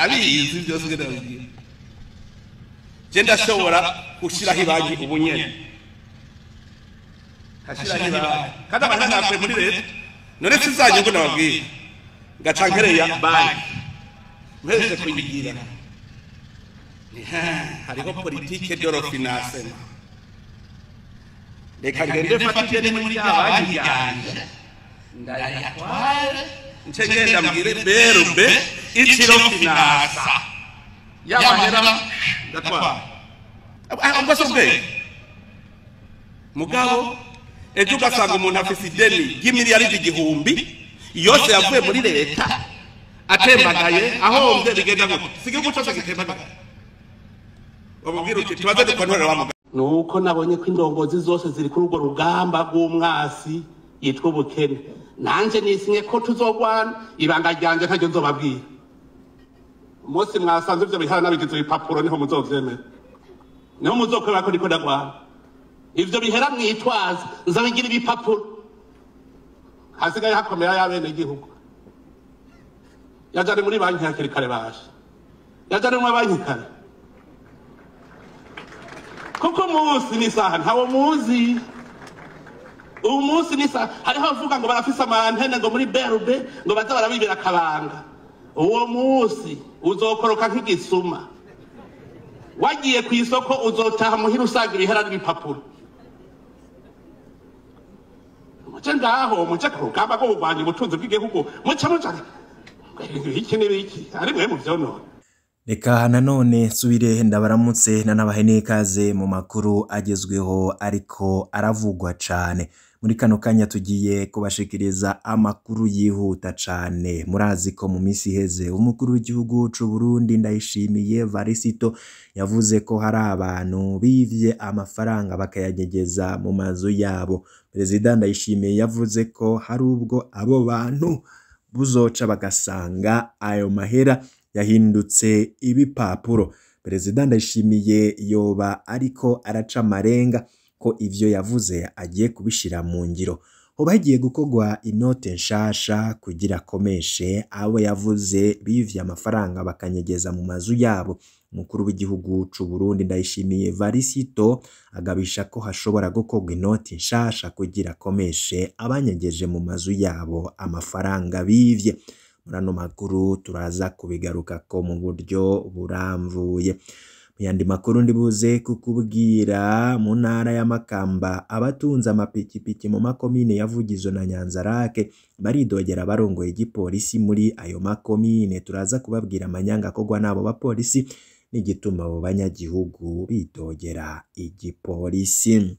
ndabizi byose ngenda babibwira je ndashobora gushiraho ibanki ubu nyene nkashiraho ibanki kandi abantu ntavuye muri leta none sizanye ngo nababwire ngaca nkereya banki mpereje kuyigira Ni, ha, hariho politike dorofinasema reka ngende mfate ideni muri ya banki yanje ndayatware nce ngenda mbwire berube iciro finasa y'amahera ndatwara ubwo si ubwenge mugabo ejo ugasanga umuntu afise ideni ry'imiliyaridi igihumbi yose yavuye muri leta atembagaye ahombye bigenda ngo si igihugu cyose gitembagaye bamubwira uti tubaze dukontorera wa mugabo nuko nabonye ko indongozi zose ziri kuri urwo rugamba rw'umwasi yitwa ubukene nanje nisinye ko tuzogwana ibanga ryanje ntaryo nzobabwira umunsi mwasanze ivyo bihara nabigize ibipapuro niho muzovyemera niho muzokwemera ko ndiko ndagwana ivyo bihera mwitwaza nzabigira ibipapuro hasigaye hakomera y'abene igihugu yajane muri banki hakiri kare baje yajane muri banki kare kuko umunsi n'isaha ntawo muzi ubu munsi n'isaha hariho abavuga ngo barafise amantene ngo muri berube ngo baze barabibira akabanga uwo munsi uzokoroka nk'igisuma wagiye ku isoko uzotaha muhira usanga ibihera n'ibipapuro muce ngaho muce ku rugamba rwo kurwanya ubutunzi bw'igihugu muce muce iki n'ibiki ari mwe mu vyonona reka nanone nsubire ndabaramutse nanabahe n'ikaze mu makuru agezweho ariko aravugwa cane muri kano kanya tugiye kubashikiriza amakuru yihuta cane murazi ko mu misi iheze umukuru w'igihugu c'u Burundi ndayishimiye Varisito yavuze ko hari abantu bivye amafaranga bakayanyegeza mu mazu yabo perezida ndayishimiye yavuze ko hari ubwo abo bantu buzoca bagasanga ayo mahera yahindutse ibipapuro perezida ndayishimiye yoba ariko araca amarenga ko ivyo yavuze agiye kubishira mu ngiro hoba hagiye gukorwa inote nshasha kugira akomeshe abo yavuze bivye amafaranga bakanyegeza mu mazu yabo umukuru w'igihugu c'u Burundi ndayishimiye Varisito agabisha ko hashobora gukorwa inoti nshasha kugira akomeshe abanyegeje mu mazu yabo amafaranga bivye muri ano makuru turaza kubigarukako mu buryo buramvuye mu yandi makuru ndibuze kukubwira mu ntara ya Makamba abatunze amapikipiki mu makomine ya Vugizo na Nyanzarake baridogera barongoye igipolisi muri ayo makomine turaza kubabwira amanyanga akorwa n'abo bapolisi n'igituma abo banyagihugu bidogera igipolisi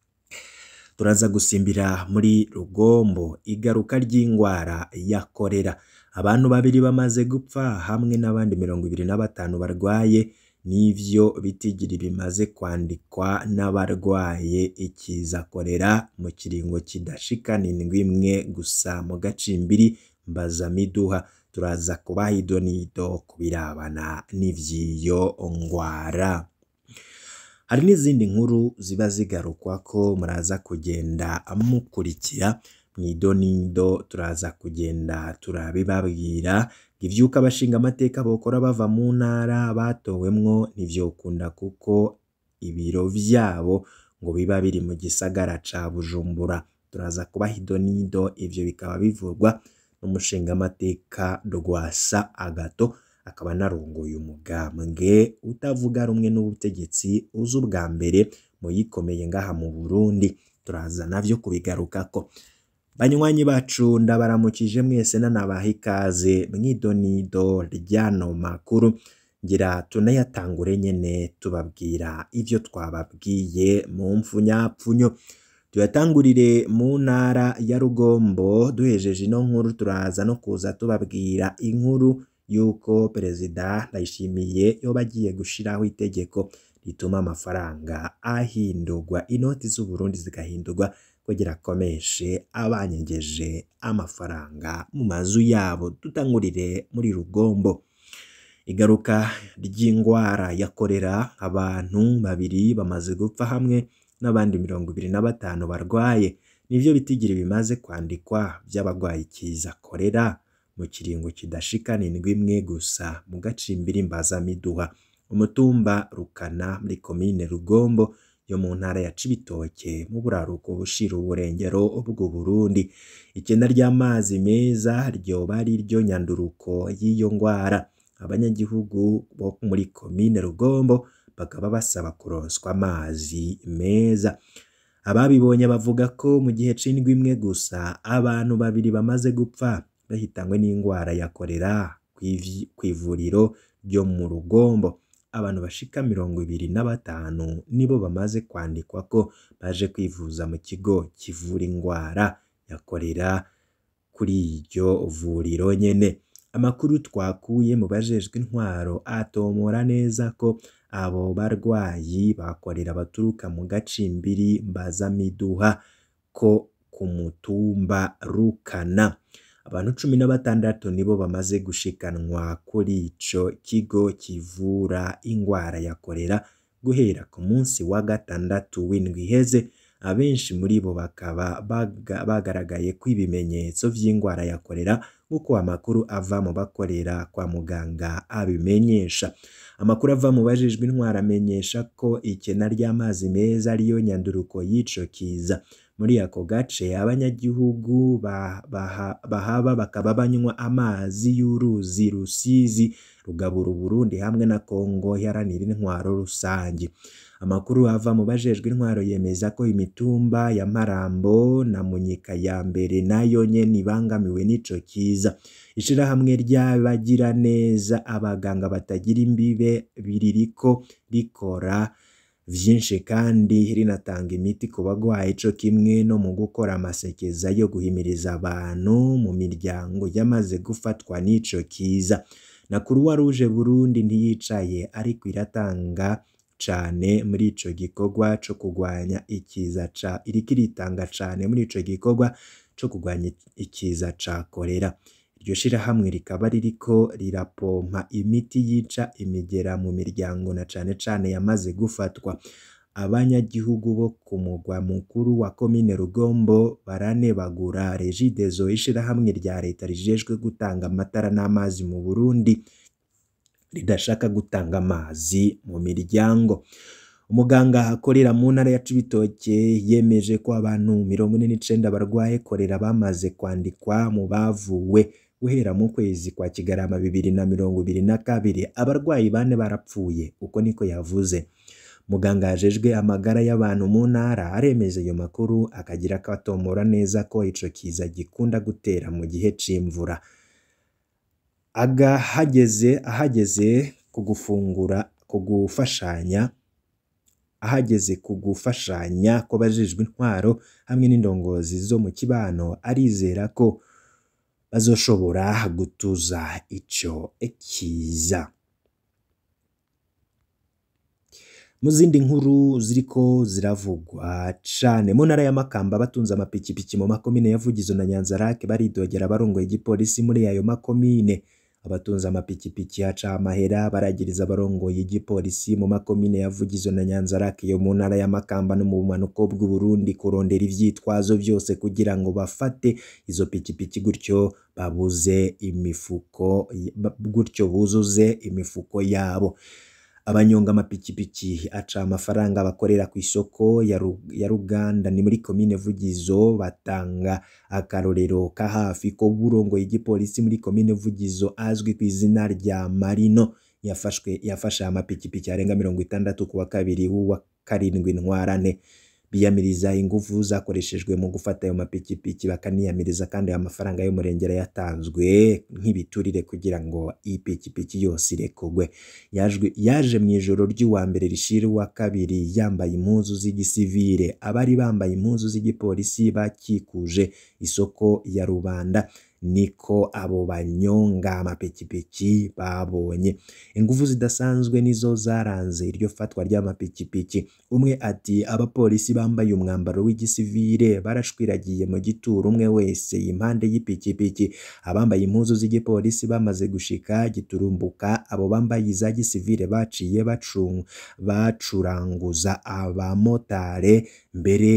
turaza gusimbira muri Rugombo igaruka ry'ingwara ya korera abantu babiri bamaze gupfa hamwe n'abandi mirongo ibiri na batanu barwaye n'ivyo bitigiri bimaze kwandikwa n'abarwaye ikiza korera mu kiringo kidashika n'indwi imwe gusa mu gacimbiri mbazamiduha turaza kubaha idonido kubirabana n'ivy'iyo ngwara hari n'izindi nkuru ziba zigarukwa ko muraza kugenda mukurikira mw'idonido turaza kugenda turabibabwira ivyuka abashinga amateka bokora bava mu ntara batowemwo ntivyokunda kuko ibiro vyabo ngo biba biri mu gisagara ca Bujumbura turaza kubaha idonido ivyo bikaba bivurwa n'umushinga amateka Rwasa Agato akaba narongoye umugambwe utavuga rumwe n'ubutegetsi uzi ubwa mbere mu yikomeye ngaha mu Burundi turaza navyo kubigarukako banywanyi bacu ndabaramukije mwese nanabaha ikaze mw'idonido ryano makuru ngira tunayatangure nyene tubabwira ivyo twababwiye mu mfunyapfunyo tuyatangurire mu ntara ya Rugombo duhejeje ino nkuru turaza no kuza tubabwira inkuru yuko perezida Ndayishimiye yoba agiye gushiraho itegeko rituma amafaranga ahindurwa inoti z'u Burundi zigahindurwa kugira akomeshe abanyegeje amafaranga mu mazu yabo dutangurire muri Rugombo igaruka ry'ingwara ya korera abantu babiri bamaze gupfa hamwe n'abandi mirongo ibiri na batanu barwaye nivyo bitigiri bimaze kwandikwa vy'abagwaye ikiza korera mu kiringo kidashikana indwi imwe gusa mu gacimbiri mbazamiduha umutumba rukana muri komine rugombo yo mu ntara ya cibitoke mu buraruko bushira uburengero bw'u Burundi ikena ry'amazi meza ryoba ari ryo nyanduruko y'iyo ngwara abanyagihugu bo muri komine rugombo bakaba basaba kuronswa amazi meza ababibonye bavuga ko mu gihe c'indwi imwe gusa abantu babiri bamaze gupfa bahitanywe n'indwara ya korera kw'ivuriro ryo mu rugombo abantu bashika mirongo ibiri na batanu nibo bamaze kwandikwa ko baje kwivuza mu kigo kivura indwara ya korera kuri iryo vuriro nyene amakuru twakuye mu bajejwe intwaro atomora neza ko abo barwayi bakorera baturuka mu gacimbiri mbazamiduha ko ku mutumba rukana abantu cumi na batandatu nibo bamaze gushikanwa kuri ico kigo kivura ingwara ya korera guhera ku munsi wa gatandatu w'indwi iheze abenshi muri bo bakaba baga, bagaragaye ko ibimenyetso vy'ingwara ya korera nk'uko amakuru ava mu bakorera kwa muganga abimenyesha amakuru ava mu bajejwe intwara amenyesha ko ikena ry'amazi meza ariyo nyanduruko y'ico kiza muri ako gace abanyagihugu bahaba bakaba banywa amazi y'uruzi rusizi rugabura uburundi hamwe na kongo iharanira intwaro rusange amakuru ava mu bajejwe intwaro yemeza ko imitumba ya marambo na munyika ya mbere nayo nyene ibangamiwe n'ico kiza ishirahamwe ry'abagira neza abaganga batagira imbibe biririko rikora vyinshi kandi rinatanga imiti ku bagwayi co kimwe no mu gukora amasekeza yo guhimiriza abantu mu miryango yamaze gufatwa n'ico kiza na Croix Rouge Burundi ntiyicaye ariko iratanga cane muri ico gikorwa co kugwanya ikiza ca iriko iritanga cane muri ico gikorwa co kugwanya ikiza ca korera iryo shirahamwe rikaba ririko rirapompa imiti yica imigera mu miryango na cane cane yamaze gufatwa abanyagihugu bo ku mugwa mukuru wa komine Rugombo baranebagura Regideso ishirahamwe rya leta rijejwe gutanga amatara n'amazi mu Burundi ridashaka gutanga amazi mu miryango umuganga akorera mu ntara ya Cibitoke yemeje ko abantu mirongo ine n'icenda barwaye korera bamaze kwandikwa mu bavuwe guhera mu kwezi kwa Kigarama bibiri na mirongo ibiri na kabiri abarwayi bane barapfuye uko niko yavuze muganga yajejwe amagara y'abantu mu ntara aremeza ayo makuru akagira ko atomora neza ko ico kiza gikunda gutera mu gihe c'imvura agahageze ahageze ku gufungura ku gufashanya ahageze ku gufashanya kw'abajejwe intwaro hamwe n'indongozi zo mu kibano arizera ko bazoshobora gutuza ico kiza mu zindi nkuru ziriko ziravugwa cane mu ntara ya Makamba batunze amapikipiki mu makomine ya Vugizo na Nyanzarake baridogera abarongoye igipolisi muri ayo makomine abatunze amapikipiki haca amahera baragiriza abarongoye igipolisi mu makomine ya Vugizo na Nyanzarake yo mu ntara ya Makamba no mu bumanuko bw'u Burundi kurondera ivyitwazo vyose kugira ngo bafate izo pikipiki gutyo babuze imifuko gutyo buzuze imifuko yabo abanyonga amapikipiki aca amafaranga bakorera ku isoko ya, Ru ya Ruganda ni muri komine Vugizo batanga akarorero ka hafi ko burongoye igipolisi muri komine Vugizo azwi ku izina rya Marino yafashwe yafashe amapikipiki arenga mirongo itandatu ku wa kabiri w'uwa karindwi ntwarane biyamiriza ingufu zakoreshejwe mu gufata ayo mapikipiki bakaniyamiriza kandi ayo mafaranga y'umurengera yatanzwe nk'ibiturire kugira ngo ipikipiki yose irekurwe yaje mu ijoro ry'uwa mbere rishira uwa kabiri yambaye impuzu z'igisivire abari bambaye impuzu z'igipolisi bakikuje isoko ya rubanda niko abo banyonga amapikipiki babonye ingufu zidasanzwe nizo zaranze iryo fatwa ry'amapikipiki umwe ati abapolisi bambaye umwambaro w'igisivire barashwiragiye mu gituro umwe wese impande y'ipikipiki abambaye impuzu z'igipolisi bamaze gushika giturumbuka abo bambaye iza gisivire baciye bacunguza abamotare mbere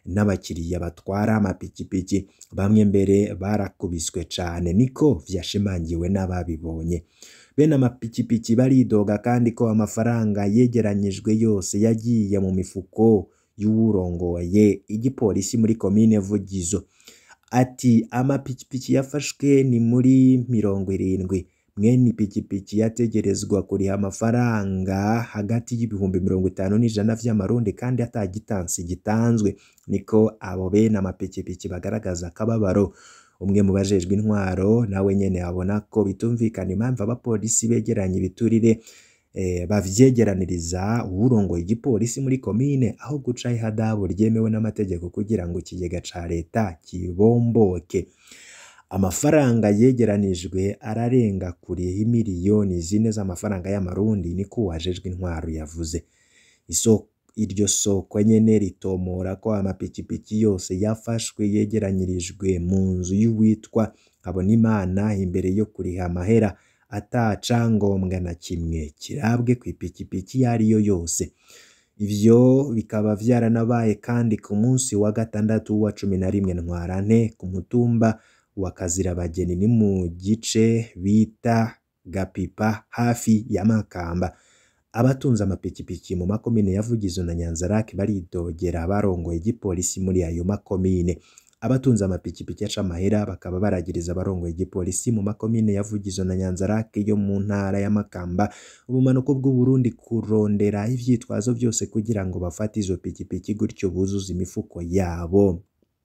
n'abakiriya batwara amapikipiki bamwe mbere barakubiswe cane niko vyashimangiwe n'ababibonye bene amapikipiki baridoga kandi ko amafaranga yegeranyijwe yose yagiye mu mifuko y'uwurongoye igipolisi muri komine Vugizo ati amapikipiki yafashwe ni muri mirongo irindwi mwene ipikipiki yategerezwa kuriha amafaranga hagati y'ibihumbi mirongo itanu n'ijana vy'amarundi kandi ata gitansi gitanzwe niko abo bene amapikipiki bagaragaza akababaro umwe mu bajejwe intwaro nawe nyene abona ko bitumvikana impamvu abapolisi begeranya ibiturire eh, bavyegeraniriza uwurongoye igipolisi muri komine aho guca ihadabu ryemewe n'amategeko kugira ngo ikigega ca leta kibomboke amafaranga yegeranijwe ararenga kure miliyoni zine z'amafaranga y'amarundi niko uwajejwe intwaro yavuze isoko iryo soko nyene ritomora ko amapikipiki yose yafashwe yegeranyirijwe mu nzu y'uwitwa Habonimana imbere yo kuriha amahera ata cangombwa na kimwe kirabwe ku ipikipiki iyo ariyo yose ivyo bikaba vyaranabaye kandi ku munsi wa gatandatu wa cumi na rimwe ntwarante ku mutumba wa Kazirabageni ni mu gice bita Gapipa hafi ya Makamba abatunze amapikipiki mu makomine ya Vugizo na Nyanzarake baridogera barongoye igipolisi muri ayo makomine abatunze amapikipiki aca amahera bakaba baragiriza abarongoye igipolisi mu makomine ya Vugizo na Nyanzarake yo mu ntara ya Makamba ubumanuko bw'u Burundi kurondera ivyitwazo byose kugira ngo bafate izo pikipiki gutyo buzuza imifuko yabo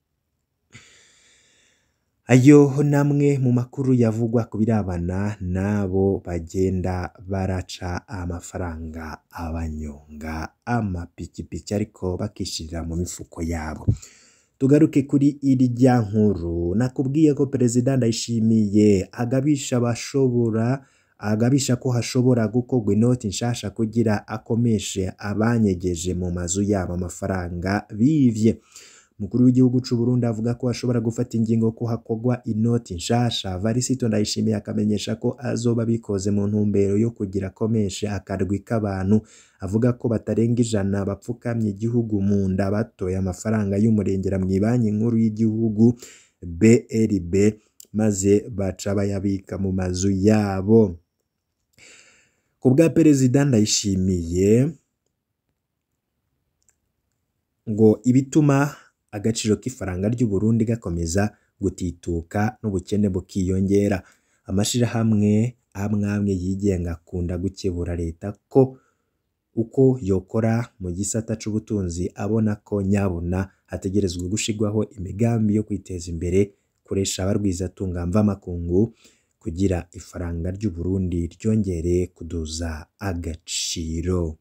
ayo namwe mu makuru yavugwa ku birabana n'abo bagenda baraca amafaranga abanyonga amapikipiki ariko bakishirira mu mifuko yabo tugaruke kuri irya nkuru nakubwiye ko perezida ndayishimiye agabisha abashobora agabisha ko hashobora gukorwa inoti nshasha kugira akomeshe abanyegeje mu mazu yabo amafaranga bivye umukuru w'igihugu c'u Burundi avuga ko ashobora gufata ingingo ko hakorwa inoti nshasha Varisito Ndayishimiye akamenyesha ko azoba bikoze mu ntumbero yo kugira akomeshe akarwi k'abantu avuga ko batarenga ijana bapfukamye igihugu mu nda batoye amafaranga y'umurengera mu banki nkuru y'igihugu BRB maze baca bayabika mu mazu yabo ku bwa perezida Ndayishimiye ngo ibituma agaciro k'ifaranga ry'u Burundi gakomeza gutituka n'ubukene bukiyongera amashirahamwe amwe amwe yigenga akunda gukebura leta ko uko yokora mu gisata c'ubutunzi abona ko nyabuna hategerezwa gushirwaho imigambi yo kwiteza imbere kuresha abarwizatunga mvamakungu kugira ifaranga ry'u Burundi ryongere kuduza agaciro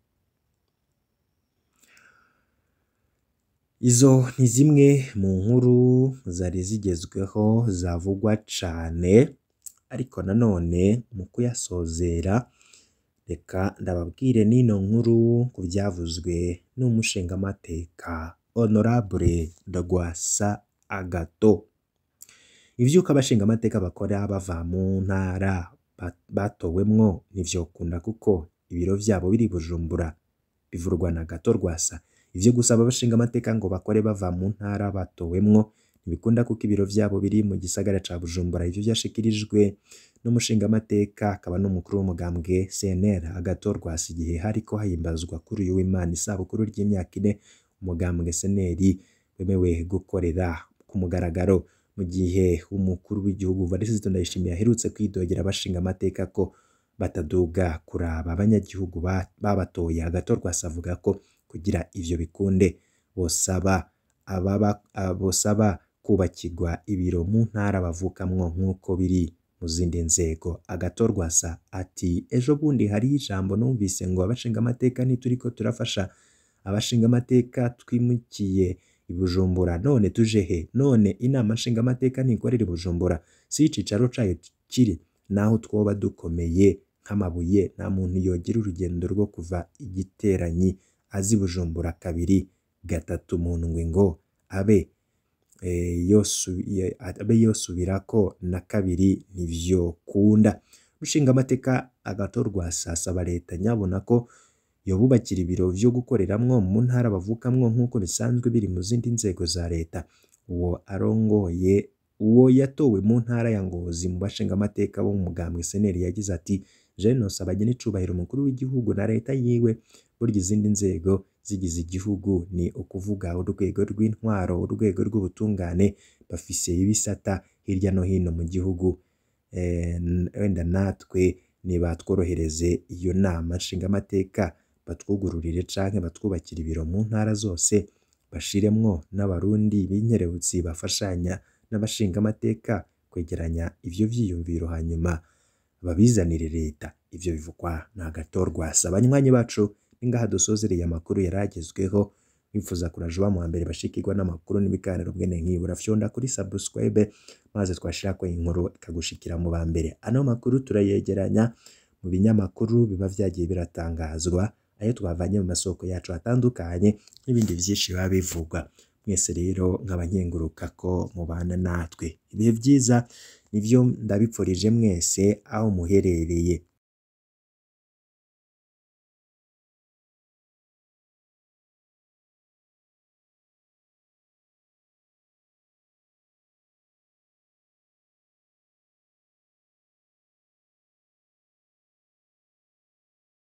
Izo ni zimwe mu nkuru zari zigezweho zavugwa cane ariko nanone mu kuyasozera reka ndababwire n'ino nkuru ku byavuzwe n'umushingamateka Honorable Ndagwasa Agato ivyuko abashingamateka bakora bava mu ntara batowemwo ntivyokunda kuko ibiro vyabo biri Bujumbura bivurwa na Gato Rwasa ivyo gusaba abashinga amateka ngo bakore bava mu ntara batowemwo ntibikunda kuko ibiro vyabo biri mu gisagara ca Bujumbura ivyo vyashikirijwe n'umushinga amateka akaba n'umukuru w'umugambwe CNL agatorwa igihe hariko hahimbazwa kuri uyu w'Imana isabukuru ry'imyaka ine umugambwe CNL wemewe gukorera ku mugaragaro mu gihe umukuru w'igihugu Varisito Ndayishimiye aherutse kwidogera abashinga amateka ko bataduga kuraba abanyagihugu babatoye agatorwa avuga ko kugira ivyo bikunde bosaba ababa bosaba kubakirwa ibiro mu ntara bavukamwo nk'uko biri mu zindi nzego agatorwasa ati ejo bundi hari ijambo numvise ngo abashinga amateka ntituriko turafasha abashinga amateka twimukiye i Bujumbura none tuje he none inama nshinga amateka ntikorera i Bujumbura si icicaro cayo kiri naho twoba dukomeye nk'amabuye nta muntu yogira urugendo rwo kuva igiteranyi azi Bujumbura kabiri gatatu mu ndwi ngo abe abe yosubirako na kabiri ntivyokunda ushinga amateka agatorwa asaba leta nyabona ko yobubakira ibiro vyo gukoreramwo mu ntara bavukamwo nk'uko bisanzwe biri mu zindi nzego za leta uwo arongoye uwo yatowe mu ntara ya Ngozi mu bashingamateka bo mu mugambwe seneri yagize ati je nosaba icubahiro umukuru w'igihugu na leta yiwe burya izindi nzego zigize igihugu ni ukuvuga urwego rw'intwaro urwego rw'ubutungane bafise ibisata hirya no hino mu gihugu eh, wenda natwe nibatworohereze iyo nama nshingamateka batwugururire canke batwubakire ibiro mu ntara zose bashiremwo n'abarundi b'inkerebutsi bafashanya n'abashingamateka kwegeranya ivyo vyiyumviro hanyuma babizanire leta ivyo bivugwa na gatorwa abanywanyi bacu ningaha dusozereye amakuru yaragezweho bifuza kuraje wa mbere bashikirwa n'amakuru n'ibiganiro bwene nkibura fyonda kuri subscribe maze twashirako inkuru ikagushikira mu ba mbere ano makuru turayegeranya mu binyamakuru biba vyagiye biratangazwa ayo twavanye mu masoko yacu atandukanye n'ibindi vyinshi biba bivugwa mwese rero nk'abanyenguruka ko mubana natwe ibihe vyiza nivyo ndabipfurije mwese aho muherereye